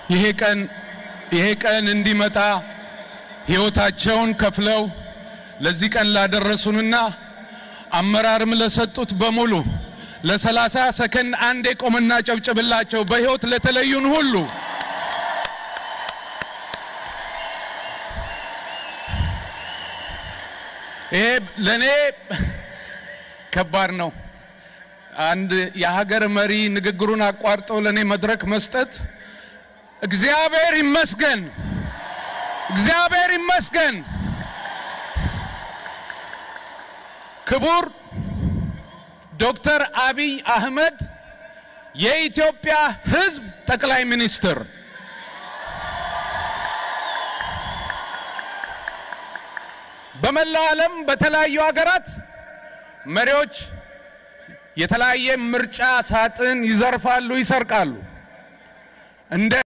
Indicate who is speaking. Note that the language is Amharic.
Speaker 1: ይሄ ቀን ይሄ ቀን እንዲመጣ ሕይወታቸውን ከፍለው ለዚህ ቀን ላደረሱንና አመራርም ለሰጡት በሙሉ ለሰላሳ ሰከንድ አንዴ ቆምና ጨብጭብላቸው። በሕይወት ለተለዩን ሁሉ ይሄ ለእኔ ከባድ ነው። አንድ የሀገር መሪ ንግግሩን አቋርጦ ለእኔ መድረክ መስጠት እግዚአብሔር ይመስገን፣ እግዚአብሔር ይመስገን። ክቡር ዶክተር አብይ አህመድ የኢትዮጵያ ሕዝብ ጠቅላይ ሚኒስትር በመላው ዓለም በተለያዩ ሀገራት መሪዎች የተለያየ ምርጫ ሳጥን ይዘርፋሉ፣ ይሰርቃሉ። እንደ